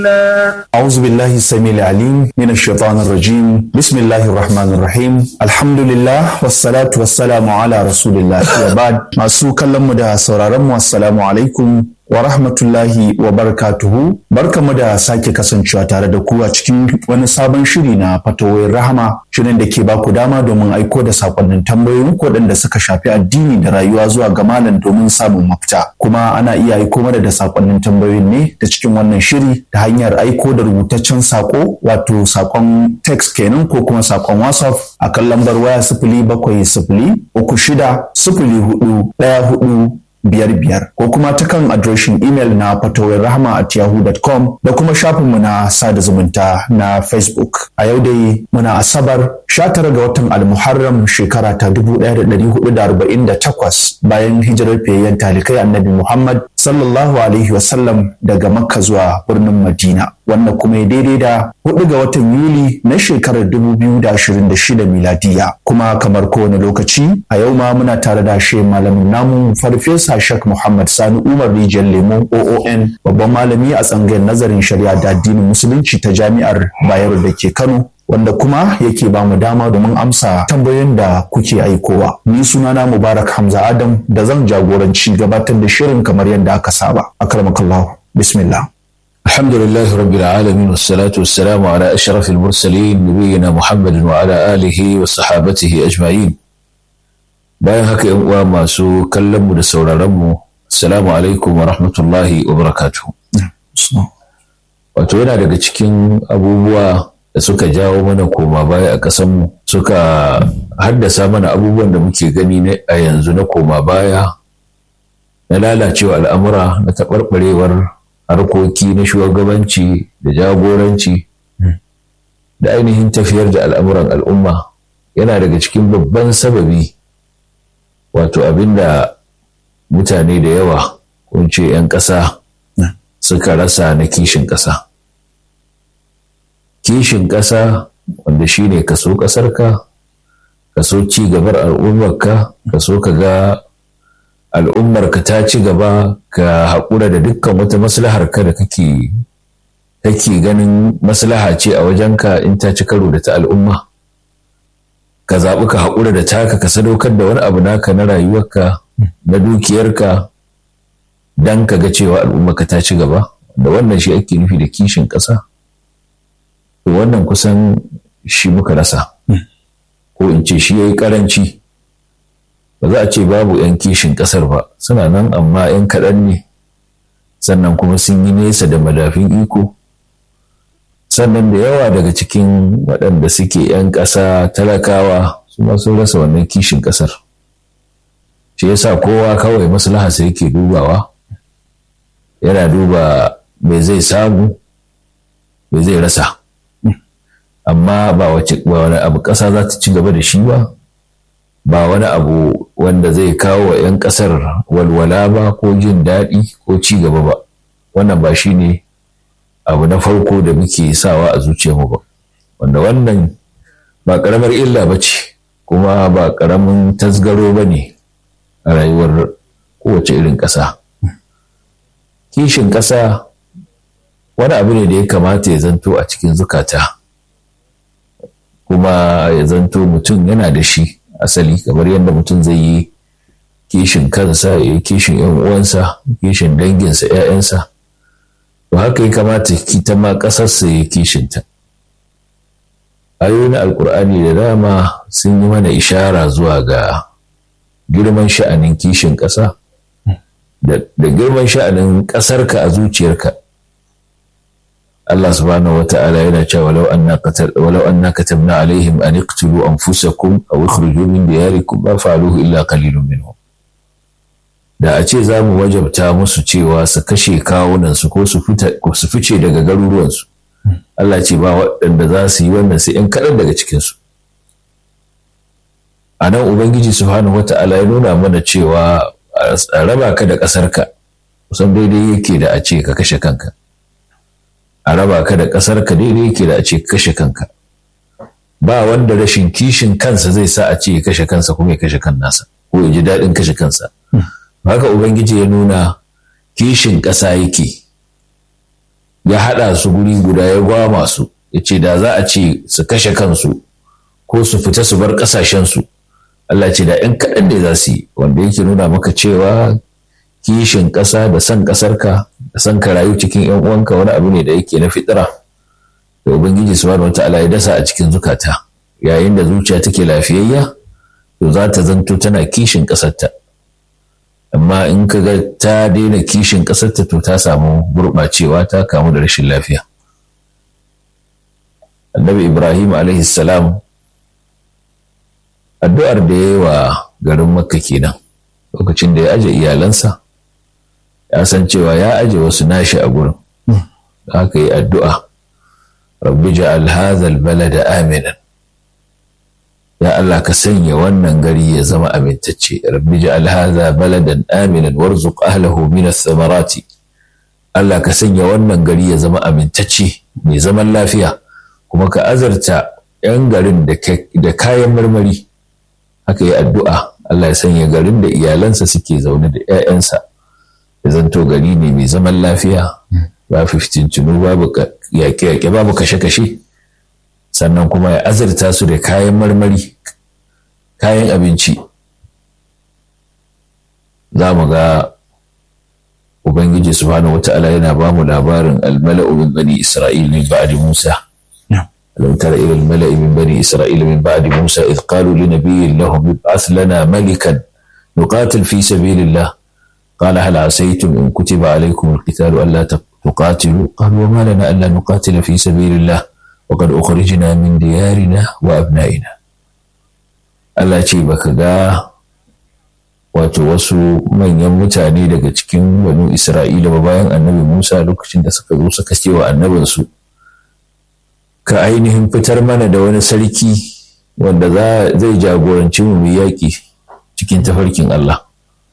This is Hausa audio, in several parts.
أعوذ بالله السميع العليم من الشيطان الرجيم بسم الله الرحمن الرحيم الحمد لله والصلاة والسلام على رسول الله وبعد masu kallon mu da sauraron mu assalamu alaikum wa rahmatullahi wa barakatuhu barkamu da sake kasancewa tare da ku a cikin wani sabon shiri na fatawoyin rahama shirin da ke baku dama domin aiko da sakonnin tambayoyin waɗanda suka shafi addini da rayuwa zuwa ga malam domin samun mafita kuma ana iya aiko mana da sakonnin tambayoyin ne da cikin wannan shiri ta hanyar aiko da rubutaccen sako wato sakon text kenan ko kuma sakon whatsapp a kan lambar waya sifili bakwai sifili uku shida sifili hudu ɗaya hudu biyar biyar ko kuma ta kan adireshin imel na fatawar rahama at yahoo.com da kuma shafinmu na sada zumunta na facebook a yau dai muna asabar 19 ga watan almuharram shekara ta 1448 bayan hijirar fiyayyen talikai annabi muhammad sallallahu alaihi wasallam daga makka zuwa birnin madina wannan kuma ya daidai da 4 ga watan yuli na shekarar 2026 miladiya kuma kamar kowane lokaci a yau ma muna tare da shi malamin namu farfesa shak muhammad sani umar rijiyar lemo oon babban malami a tsangayar nazarin shari'a da addinin musulunci ta jami'ar bayero da ke kano wanda kuma yake ba mu dama domin amsa tambayoyin da kuke aikowa. Ni sunana Mubarak Hamza Adam da zan jagoranci gabatar da shirin kamar yadda aka saba. Akramakallahu. Bismillah. الحمد لله رب العالمين والصلاة والسلام على أشرف المرسلين نبينا محمد وعلى آله وصحابته أجمعين bayan haka yan uwa masu kallon mu da sauraron mu assalamu alaikum wa rahmatullahi wa barakatuh wato yana daga cikin abubuwa da suka jawo mana koma baya a ƙasanmu suka haddasa mana abubuwan da muke gani a yanzu na koma baya na lalacewa al'amura na taɓarɓarewar harkoki na shugabanci da jagoranci da ainihin tafiyar da al'amuran al'umma yana daga cikin babban sababi wato abinda mutane da yawa kun ce 'yan ƙasa suka rasa na kishin ƙasa kishin ƙasa wanda shi ne kaso ƙasarka kaso ci gabar al'ummarka kaso ka ga al'ummarka ta ci gaba ka haƙura da dukkan wata maslahar ka da kake kake ganin maslaha ce a wajenka in ta ci karo da ta al'umma ka zaɓi ka haƙura da taka ka sadaukar da wani abu naka na rayuwarka na dukiyarka don ka ga cewa al'ummarka ta ci gaba da wannan shi ake nufi da kishin ƙasa wannan kusan shi muka rasa ko in ce shi ya yi ƙaranci ba za a ce babu 'yan kishin ƙasar ba suna nan amma 'yan kaɗan ne sannan kuma sun yi nesa da madafin iko sannan da yawa daga cikin waɗanda suke 'yan ƙasa talakawa su ma sun rasa wannan kishin ƙasar shi yasa kowa kawai maslaha sai yake dubawa yana duba me zai samu me zai rasa amma ba wani abu ƙasa za ta ci gaba da shi ba ba wani abu wanda zai kawo wa 'yan ƙasar walwala ba ko jin daɗi ko ci gaba ba wannan ba shi ne abu na farko da muke sawa a zuciyarmu ba wanda wannan ba ƙaramar illa ba ce kuma ba ƙaramin tasgaro ba ne a rayuwar kowace irin ƙasa kishin ƙasa wani abu ne da ya kamata ya zanto a cikin zukata kuma ya zanto mutum yana da shi asali kamar yadda mutum zai yi kishin kansa ya yi kishin yan uwansa kishin danginsa 'ya'yansa to haka ya kamata kita ma ƙasarsa ya kishinta ayoyin alkur'ani da dama sun yi mana ishara zuwa ga girman sha'anin kishin ƙasa da girman sha'anin ƙasarka a zuciyarka Allah subhanahu wa ta'ala yana cewa walau anna qatal walau anna katabna alaihim an iqtulu anfusakum aw ikhruju min diyarikum ma fa'aluhu illa qalilun minhum da a ce za mu wajabta musu cewa su kashe kawunan su ko su su fice daga garuruwan su Allah ce ba waɗanda za su yi wannan sai in kaɗan daga cikin su a nan ubangiji subhanahu wa ta'ala ya nuna mana cewa a raba ka da ƙasarka kusan daidai yake da a ce ka kashe kanka a raba ka da ƙasar ka daidai yake da a ce kashe kanka ba wanda rashin kishin kansa zai sa a ce ya kashe kansa kuma ya kashe kan nasa ko ya ji daɗin kashe kansa haka ubangiji ya nuna kishin ƙasa yake ya haɗa su guri guda ya gwama su ya ce da za a ce su kashe kansu ko su fita su bar ƙasashensu Allah ce da ‘yan kaɗan ne za su yi wanda yake nuna maka cewa kishin ƙasa da son ƙasarka da son ka rayu cikin ‘yan uwanka wani abu ne da yake na fitira da Ubangiji subhanahu wa ta'ala ya dasa a cikin zukata yayin da zuciya take lafiyayya to za ta zanto tana kishin ƙasarta amma in ka ga ta daina kishin ƙasarta to ta samu gurɓacewa ta kamu da rashin lafiya annabi ibrahim alaihi salam addu'ar da ya yi wa garin makka kenan lokacin da ya aje iyalansa ya san cewa ya aje wasu nashi a gurin haka yi addu'a rabbi ja'al hadha balada aminan ya Allah ka sanya wannan gari ya zama amintacce rabbi ja'al hadha baladan aminan warzuq ahlahu min ath-thamarati Allah ka sanya wannan gari ya zama amintacce mai zaman lafiya kuma ka azarta 'yan garin da kayan marmari haka yi addu'a Allah ya sanya garin da iyalansa suke zaune da 'ya'yansa ya zanto gari ne mai zaman lafiya ba fiftincinu babu yaƙe-yaƙe babu kashe-kashe sannan kuma ya azurta su da kayan marmari kayan abinci za mu ga ubangiji subhanahu wata'ala yana ba mu labarin almala'u min bani isra'il min ba'di musa لو ترى إلى الملأ من بني إسرائيل من بعد موسى إذ قالوا لنبي لهم ابعث لنا ملكا نقاتل في سبيل الله قال هل عسيتم إن كتب عليكم القتال ألا تقاتلوا قالوا وما لنا ألا نقاتل في سبيل الله وقد أخرجنا من ديارنا وأبنائنا Allah ce baka ga wato wasu manyan mutane daga cikin wani Isra'ila ba bayan annabi Musa lokacin da suka zo suka ce wa annabinsu ka ainihin fitar mana da wani sarki wanda zai jagoranci mu yaƙi cikin tafarkin Allah.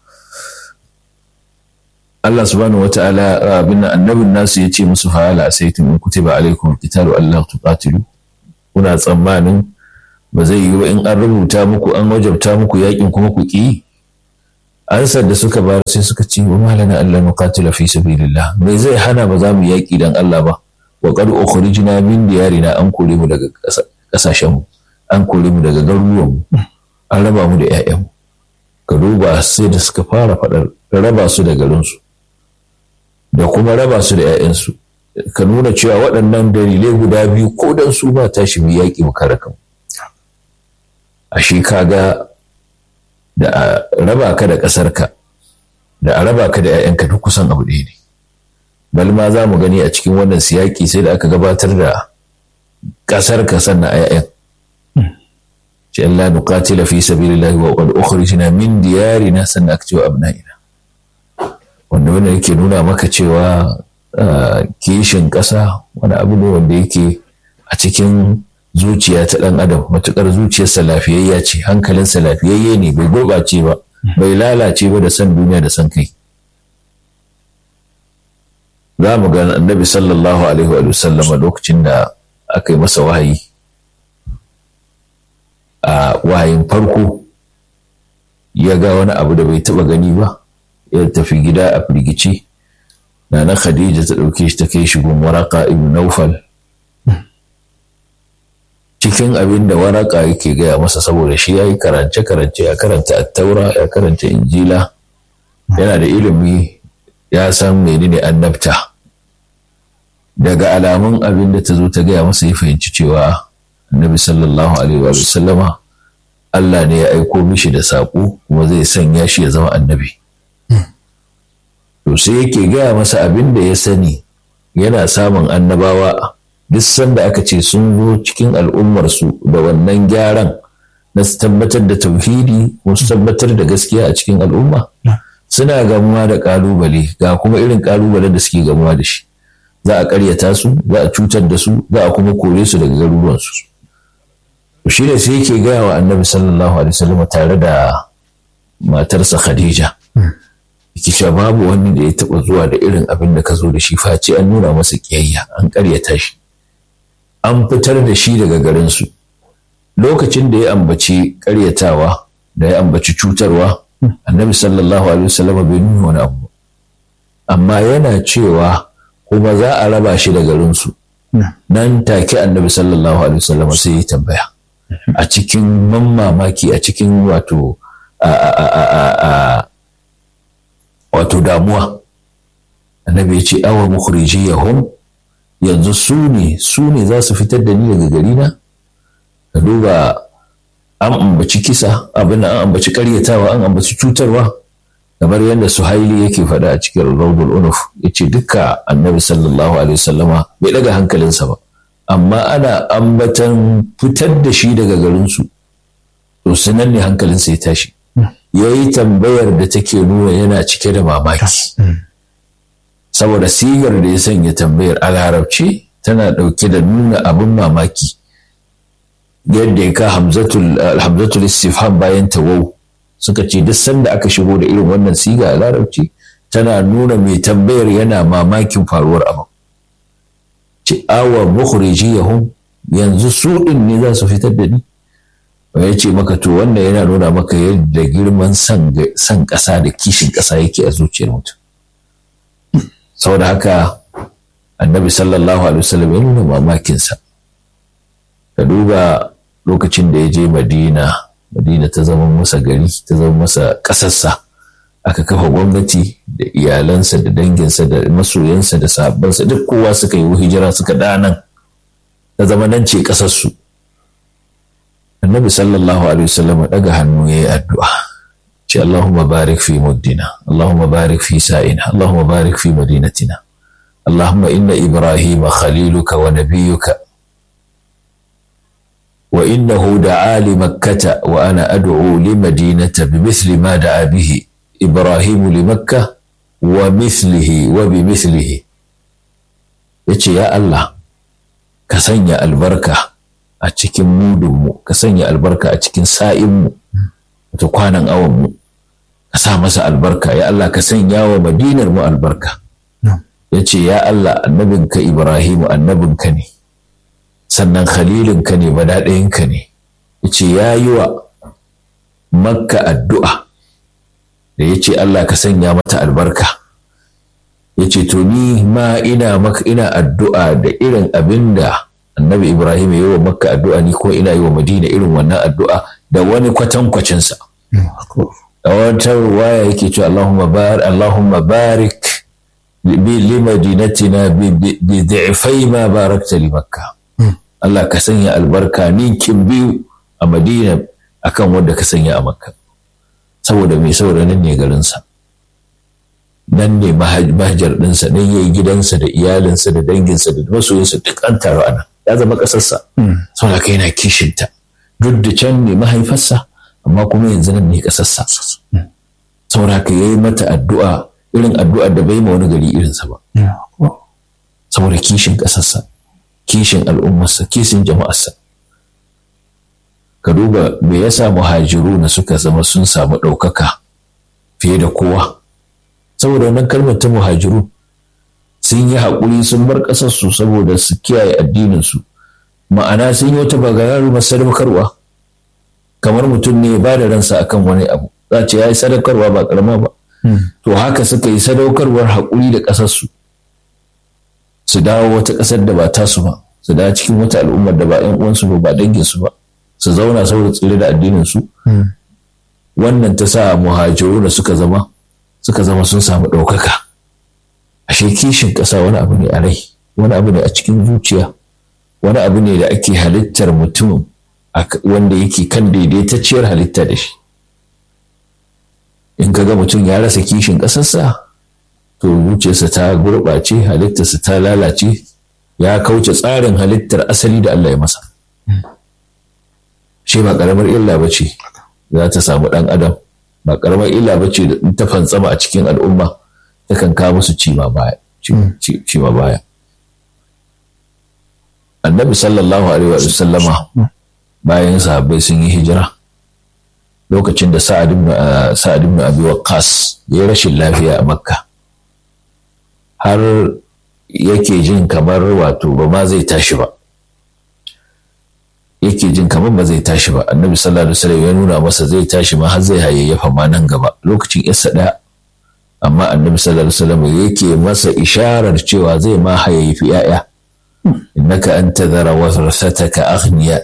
Allah subhanahu wa ta'ala abin annabin nasu ya ce musu fa'ala sai tun in kutiba alaikum qitalu Allah tuqatilu kuna tsammanin ba zai yi wa in an rubuta muku an wajabta muku yaƙin kuma ku ki ansar da suka bayar sai suka ce wa malana Allah nuqatila fi sabilillah me zai hana ba za mu yaƙi dan Allah ba wa qad ukhrijna min diyarina an kore mu daga kasashen mu an kore mu daga garuruwan mu an raba mu da ƴaƴan mu ka duba sai da suka fara faɗar raba su da garin su da kuma raba su da ƴaƴan su ka nuna cewa waɗannan dalilai guda biyu ko dan su ba tashi mu yaƙi mu kare kanmu a shi kaga da a raba ka da ƙasarka da a raba ka da 'ya'yanka duk kusan abu ɗaya ne bal ma za mu gani a cikin wannan siyaki sai da aka gabatar da ƙasar ka sannan 'ya'yan ce Allah nuqatila fi sabilillahi wa qad ukhrijna min diyarina sannan aka cewa abna'ina wanda wanda yake nuna maka cewa kishin ƙasa wani abu ne wanda yake a cikin zuciya ta ɗan adam matuƙar zuciyarsa lafiyayya ce hankalinsa lafiyayye ne bai gurɓace ba bai lalace ba da san duniya da san kai za mu ga annabi sallallahu alaihi wa sallama lokacin da aka yi masa wahayi a wahayin farko ya ga wani abu da bai taɓa gani ba ya tafi gida a firgici na na khadija ta ɗauke shi ta kai shi gun waraka ibn naufal cikin abin da waraka yake gaya masa saboda shi ya yi karance-karance ya karanta attaura ya karanta injila yana da ilimi ya san menene annabta daga alamun abin da ta zo ta gaya masa ya fahimci cewa annabi sallallahu alaihi wa sallama Allah ne ya aiko mishi da saƙo kuma zai sanya shi ya zama annabi to sai yake gaya masa abin da ya sani yana samun annabawa duk sanda aka ce sun zo cikin al'ummarsu da wannan gyaran na su tabbatar da tauhidi ko su tabbatar da gaskiya a cikin al'umma suna gamuwa da kalubale ga kuma irin kalubalen da suke gamuwa da shi za a karyata su za a cutar da su za a kuma kore su daga garuruwansu shi ne sai yake gaya wa annabi sallallahu alaihi wasallam tare da matarsa khadija yake cewa babu wani da ya taba zuwa da irin abin da ka zo da shi face an nuna masa kiyayya an karyata shi an fitar da shi daga garinsu lokacin da ya ambaci karyatawa da ya ambaci cutarwa annabi sallallahu alaihi wasallam bai nuna wani abu amma yana cewa kuma za a raba shi da garinsu nan take annabi sallallahu alaihi wasallam sai ya tambaya a cikin mamaki a cikin wato wato damuwa annabi ya ce awa mukhrijiyahum yanzu su ne su ne za su fitar da ni daga gari na ka duba an ambaci kisa abin an ambaci karyatawa an ambaci cutarwa kamar yadda suhaili yake faɗa a cikin raudul unuf ya ce duka annabi sallallahu alaihi wasallama bai daga hankalinsa ba amma ana ambatan fitar da shi daga garinsu to sunan ne hankalinsa ya tashi ya yi tambayar da take nuna yana cike da mamaki saboda sigar da ya sanya tambayar a larabci tana ɗauke da nuna abin mamaki yadda ya ka hamzatul istifham bayan tawau suka ce duk sanda aka shigo da irin wannan siga a larabci tana nuna mai tambayar yana mamakin faruwar abin ci awa mukhrijiyahum yanzu su din ne za su fitar da ni ya ce maka to wannan yana nuna maka yadda girman san ƙasa da kishin ƙasa yake a zuciyar mutum saboda haka annabi sallallahu alaihi wasallam ya nuna mamakinsa ka duba lokacin da ya je madina madina ta zama masa gari ta zama masa ƙasarsa aka kafa gwamnati da iyalansa da danginsa da masoyansa da sahabbansa duk kowa suka yi hijira suka danan ta zama nan ce ƙasarsu annabi sallallahu alaihi wasallam daga hannu ya yi addu'a ce Allahumma barik fi muddina Allahumma barik fi sa'ina Allahumma barik fi madinatina Allahumma inna Ibrahim khaliluka wa nabiyyuka wa innahu da'a li makkata wa ana ad'u li madinata bimithli ma da'a bihi Ibrahim li makkah wa mithlihi wa bimithlihi yace ya Allah ka sanya albarka a cikin mudunmu ka sanya albarka a cikin sa'inmu wata kwanan awanmu ka sa masa albarka ya Allah ka sanya wa madinar mu albarka ya ce ya Allah annabinka Ibrahimu annabinka ne sannan khalilinka ne badaɗayinka ne ya ce ya yi wa makka addu'a da ya ce Allah ka sanya mata albarka ya ce to ni ma ina maka ina addu'a da irin abin da annabi ibrahim ya yi wa makka addu'a ni ko ina yi wa madina irin wannan addu'a da wani kwatankwacinsa a wata ruwaya yake cewa allahumma barik allahumma barik li madinatina bi dhifai ma barakta li makka Allah ka sanya albarka ninkin biyu a madina akan wanda ka sanya a makka saboda mai saboda nan ne garinsa nan ne mahajar ɗinsa nan ya yi gidansa da iyalinsa da danginsa da masoyinsa duk an taru a nan ya zama ƙasarsa sau da yana kishinta duk da can ne mahaifarsa amma kuma yanzu nan ne ƙasarsa sau da ya yi mata addu'a irin addu'ar da bai ma wani gari irinsa ba saboda kishin ƙasarsa kishin al'ummarsa kishin jama'arsa ka duba me yasa muhajiru na suka zama sun samu ɗaukaka fiye da kowa saboda wannan kalmar ta muhajiru sun yi haƙuri sun bar ƙasarsu saboda su kiyaye addininsu ma'ana sun yi wata bagararu sadaukarwa kamar mutum ne ba da ransa akan wani abu za ce ya yi sadaukarwa ba ƙarama ba to haka suka yi sadaukarwar haƙuri da ƙasarsu su dawo wata ƙasar da ba tasu ba su dawo cikin wata al'ummar da ba 'yan uwansu ba ba danginsu ba su zauna saboda tsire da addininsu wannan ta sa muhajiru da suka zama suka zama sun samu ɗaukaka ashe kishin ƙasa wani abu ne a rai wani abu ne a cikin zuciya wani abu ne da ake halittar mutum wanda yake kan daidaitacciyar halitta da shi in ka ga mutum ya rasa kishin ƙasarsa to zuciyarsa ta gurɓace halittarsa ta lalace ya kauce tsarin halittar asali da Allah ya masa shi ba ƙaramar illa ba ce za ta samu ɗan adam ba ƙaramar illa ba ce da ta fantsama a cikin al'umma takan kawo musu cima baya cima baya annabi sallallahu alaihi wa sallama bayan sahabbai sun yi hijira lokacin da sa'ad ibn sa'ad ibn abi waqqas ya rashin lafiya a makka har yake jin kamar wato ba ma zai tashi ba yake jin kamar ba zai tashi ba annabi sallallahu alaihi wasallam ya nuna masa zai tashi ma har zai hayayyafa ma nan gaba lokacin yarsa ɗaya amma annabi sallallahu alaihi wasallam yake masa isharar cewa zai ma hayayyafi ‘ya'ya innaka an tadhara warasataka aghniya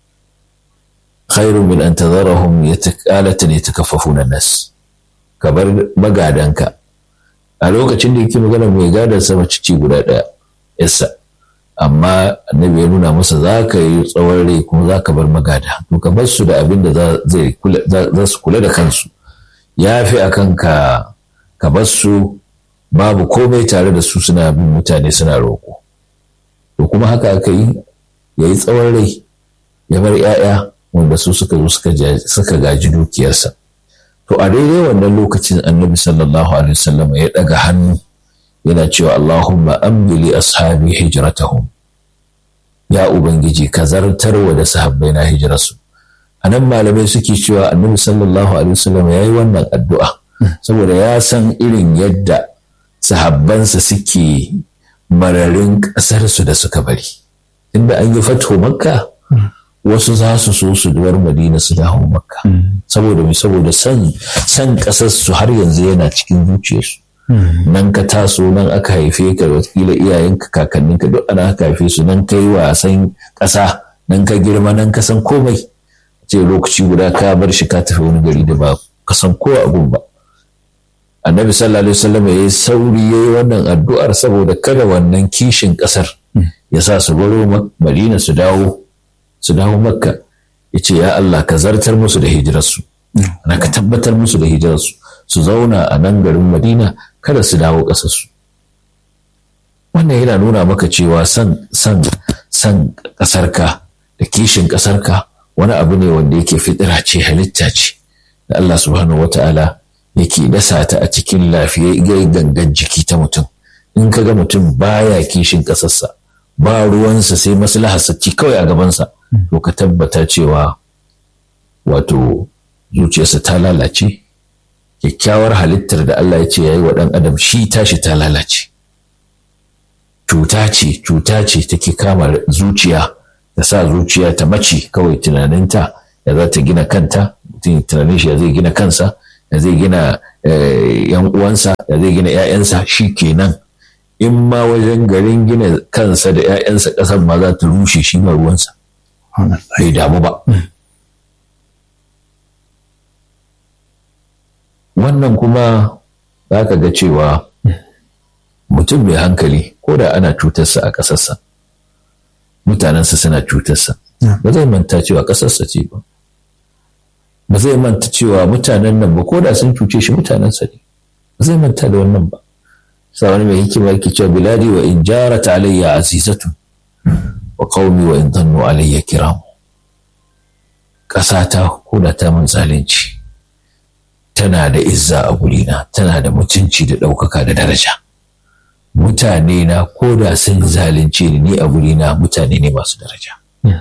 khairun min an tadharahum yatakalatan yatakaffafuna nas ka bar magadanka a lokacin da yake magana mai gadon sa mace ci guda ɗaya yassa amma annabi ya nuna masa za ka yi tsawon rai kuma za ka bar magada to ka bar su da abin da za su kula da kansu ya fi a kan ka ka bar su babu komai tare da su suna bin mutane suna roƙo to kuma haka aka yi ya yi tsawon rai ya bar 'ya'ya wanda su suka zo suka gaji dukiyarsa to a daidai wannan lokacin annabi sallallahu alaihi wasallam ya ɗaga hannu yana cewa Allahumma ambili ashabi hijratahum ya ubangiji ka zartarwa da sahabbai na hijirarsu a nan malamai suke cewa annabi sallallahu alaihi wasallam ya yi wannan addu'a saboda ya san irin yadda sahabbansa suke mararin ƙasarsu da suka bari inda an yi fatho makka wasu za su so su duwar madina su dawo makka saboda mai saboda san san ƙasarsu har yanzu yana cikin zuciyarsu nan ka taso nan aka haife ka watakila iyayenka kakanninka duk ana aka haife su nan kai wasan ƙasa nan ka girma nan ka san komai ce lokaci guda ka bar shi ka tafi wani gari da ba ka san ko a ba annabi sallallahu alaihi wasallam ya yi sauri ya yi wannan addu'ar saboda kada wannan kishin ƙasar ya sa su baro madina su dawo su dawo makka ya ce ya Allah ka zartar musu da hijirarsu na ka tabbatar musu da hijirarsu su zauna a nan garin madina kada su dawo ƙasarsu wannan yana nuna maka cewa san san san ƙasarka da kishin ƙasarka wani abu ne wanda yake fitira ce halitta ce da Allah subhanahu wata'ala yake dasa ta a cikin lafiyayyen gangan jiki ta mutum in ka ga mutum baya kishin ƙasarsa ba ruwansa sai maslaharsa ci kawai a gabansa to ka tabbata cewa wato zuciyarsa ta lalace kyakkyawar halittar da Allah ya ce ya yi wa ɗan adam shi tashi ta lalace cuta ce cuta ce take kama zuciya ta sa zuciya ta mace kawai tunaninta ya za ta gina kanta mutum tunanin shi ya zai gina kansa ya zai gina yan uwansa ya zai gina 'ya'yansa shi kenan in ma wajen garin gina kansa da 'ya'yansa ƙasar ma za ta rushe shi ma ruwansa bai damu ba wannan kuma za ka ga cewa mutum mai hankali ko da ana cutarsa a ƙasarsa mutanensa suna cutarsa ba zai manta cewa ƙasarsa ce ba ba zai manta cewa mutanen nan ba ko da sun cuce shi mutanensa ne ba zai manta da wannan ba sa wani mai hikima yake cewa biladi wa in jarat alayya azizatun wa qaumi wa in dhannu alayya kiram ƙasata ko da ta mun zalunci tana da izza a gurina tana da mutunci da ɗaukaka da daraja mutane na ko da sun zalunce ni ni a gurina mutane ne masu daraja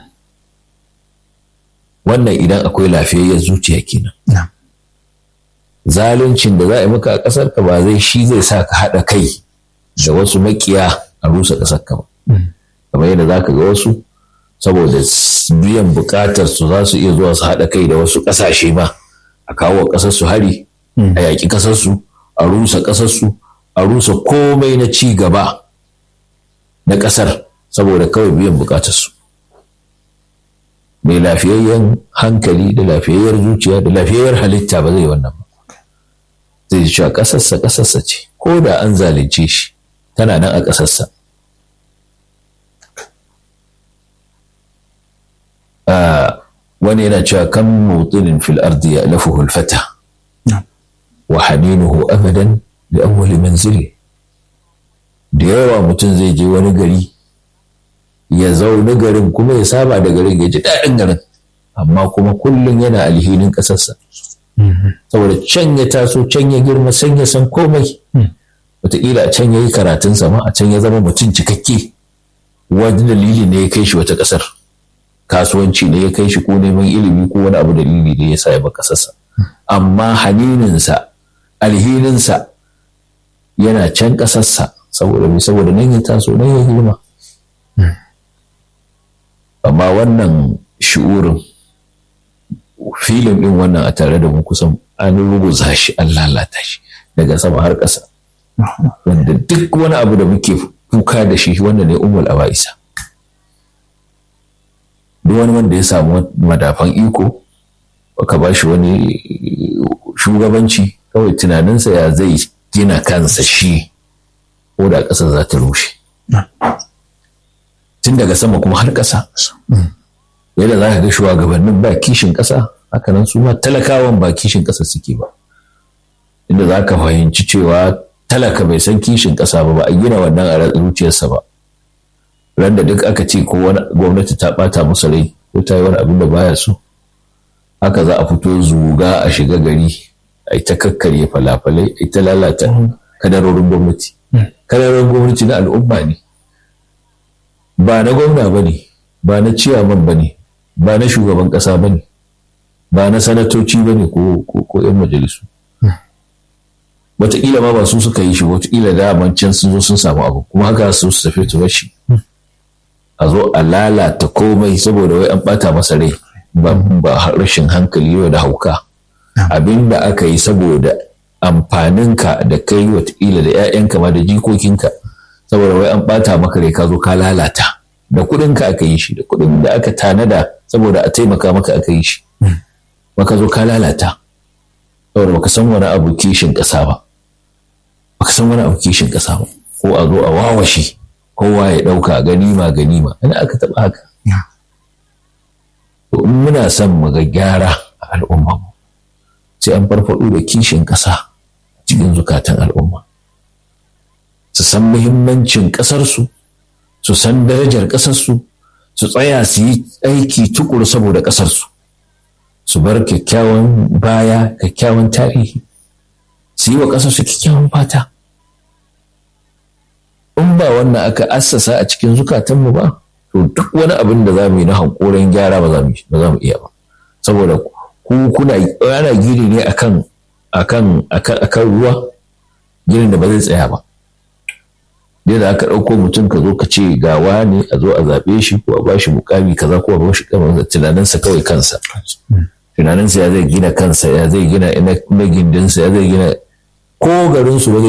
wannan idan akwai lafiyayyar zuciya kenan zaluncin da za a yi maka a ƙasar ka ba zai shi zai sa ka haɗa kai da wasu makiya a rusa ƙasar ka ba kamar yadda za ka ga wasu saboda biyan buƙatar su za su iya zuwa su haɗa kai da wasu ƙasashe ma a kawo ƙasar su hari a yaƙi ƙasar su a rusa ƙasar su a rusa komai na ci gaba na ƙasar saboda kawai biyan buƙatar su mai lafiyayyen hankali da lafiyayyar zuciya da lafiyayyar halitta ba zai wannan ba zai ji cewa ƙasarsa ƙasarsa ce ko da an zalunce shi tana nan a ƙasarsa wani yana cewa kan mutinin fil ardi ya lafuhu fata wa haninuhu abadan da awwali manzili da yawa mutum zai je wani gari ya zaune garin kuma ya saba da garin ya ji daɗin garin amma kuma kullum yana alhinin ƙasarsa saboda can ya taso can ya girma can ya san komai wataƙila a can ya yi karatun sama a can ya zama mutum cikakke wani dalili ne ya kai shi wata ƙasar kasuwanci ne ya kai shi ko neman ilimi ko wani abu dalili ne ya sa ya ba ƙasarsa amma hanininsa alhininsa yana can ƙasarsa saboda mai saboda nan ya taso nan ya girma amma wannan shi'urin filin ɗin wannan a tare da mu kusan an ruguza shi an lalata shi daga sama har ƙasa wanda duk wani abu da muke kuka da shi wanda ne umul aba'isa duk wani wanda ya samu madafan iko ka ba shi wani shugabanci kawai tunaninsa ya zai gina kansa shi ko da ƙasa za ta rushe tun daga sama kuma har ƙasa yadda za ka ga shugabannin ba kishin ƙasa hakanan su ma talakawan ba kishin ƙasa suke ba inda za ka fahimci cewa talaka bai san kishin ƙasa ba ba a gina wannan a zuciyarsa ba ran da duk aka ce ko wani gwamnati ta ɓata musu rai ko ta yi wani abin da baya so haka za a fito zuga a shiga gari a yi ta kakkarye falafalai a yi ta lalata kadarorin gwamnati kadarorin gwamnati na al'umma ne ba na gwamna ba ne ba na ciyaman ba ne ba na shugaban ƙasa ba ne ba na sanatoci ba ne ko 'yan majalisu wataƙila ma ba su suka yi shi wataƙila da can sun zo sun samu abu kuma haka su su tafi su shi a zo a lalata komai saboda wai an ɓata masa rai ba rashin hankali yau da hauka abin da aka yi saboda amfaninka da kai wataƙila da 'ya'yanka ma da jikokinka saboda wai an ɓata maka rai ka zo ka lalata da kuɗinka aka yi shi da kuɗin da aka tanada saboda a taimaka maka aka yi shi maka zo ka lalata saboda baka san wani abu kishin ƙasa ba baka san wani abu kishin ƙasa ba ko a zo a wawashe kowa ya ɗauka ganima ganima ina aka taɓa haka to in muna son mu ga gyara a al'umma sai an farfaɗo da kishin ƙasa cikin zukatan al'umma su san muhimmancin ƙasarsu su san darajar ƙasarsu su tsaya su yi aiki tukuru saboda ƙasarsu su bar kyakkyawan baya kyakkyawan tarihi su yi wa ƙasarsu kyakkyawan fata in ba wannan aka assasa a cikin zukatanmu ba to duk wani abin da za mu yi na hankoren gyara ba za mu iya ba saboda ku kuna ana gini ne akan akan akan ruwa ginin da ba zai tsaya ba yadda aka ɗauko mutum ka zo ka ce gawa ne a zo a zaɓe shi ko a bashi mukami kaza ko a bashi kamar tunaninsa kawai kansa tunaninsa ya zai gina kansa ya zai gina ina gindinsa ya zai gina ko garinsu ba zai